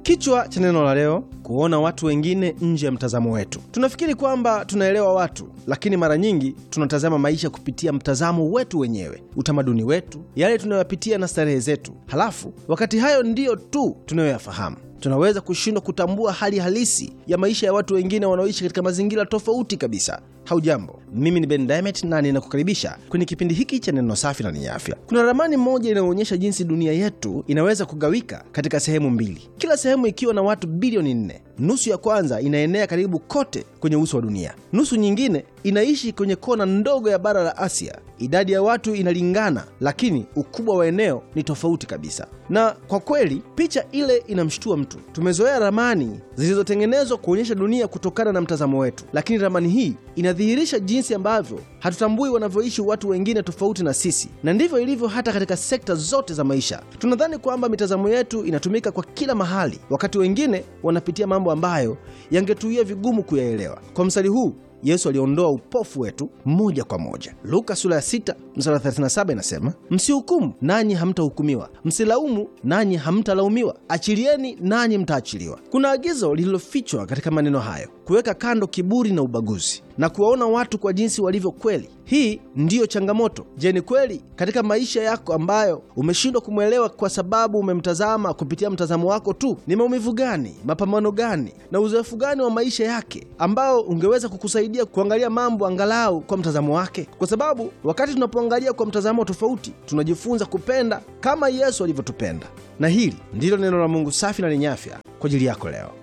Kichwa cha neno la leo: kuona watu wengine nje ya mtazamo wetu. Tunafikiri kwamba tunaelewa watu, lakini mara nyingi tunatazama maisha kupitia mtazamo wetu wenyewe, utamaduni wetu, yale tunayoyapitia na starehe zetu. Halafu wakati hayo ndiyo tu tunayoyafahamu tunaweza kushindwa kutambua hali halisi ya maisha ya watu wengine wanaoishi katika mazingira tofauti kabisa. Haujambo, mimi ni Ben Diamond na ninakukaribisha kwenye kipindi hiki cha neno safi na lenye afya. Kuna ramani moja inayoonyesha jinsi dunia yetu inaweza kugawika katika sehemu mbili, kila sehemu ikiwa na watu bilioni nne. Nusu ya kwanza inaenea karibu kote kwenye uso wa dunia, nusu nyingine inaishi kwenye kona ndogo ya bara la Asia. Idadi ya watu inalingana, lakini ukubwa wa eneo ni tofauti kabisa. Na kwa kweli picha ile inamshtua mtu. Tumezoea ramani zilizotengenezwa kuonyesha dunia kutokana na mtazamo wetu, lakini ramani hii inadhihirisha jinsi ambavyo hatutambui wanavyoishi watu wengine tofauti na sisi, na ndivyo ilivyo hata katika sekta zote za maisha. Tunadhani kwamba mitazamo yetu inatumika kwa kila mahali, wakati wengine wanapitia mambo ambayo yangetuia vigumu kuyaelewa. Kwa mstari huu Yesu aliondoa upofu wetu moja kwa moja. Luka sura ya 6 mstari 37 inasema, msihukumu nanyi hamtahukumiwa, msilaumu nanyi hamtalaumiwa, achilieni nanyi mtaachiliwa. Kuna agizo lililofichwa katika maneno hayo, kuweka kando kiburi na ubaguzi na kuwaona watu kwa jinsi walivyo kweli. Hii ndiyo changamoto. Je, ni kweli katika maisha yako ambayo umeshindwa kumwelewa kwa sababu umemtazama kupitia mtazamo wako tu? Ni maumivu gani, mapambano gani na uzoefu gani wa maisha yake ambao ungeweza kukusaidia kuangalia mambo angalau kwa mtazamo wake? Kwa sababu wakati tunapoangalia kwa mtazamo tofauti, tunajifunza kupenda kama Yesu alivyotupenda. Na hili ndilo neno la Mungu safi na lenye afya kwa ajili yako leo.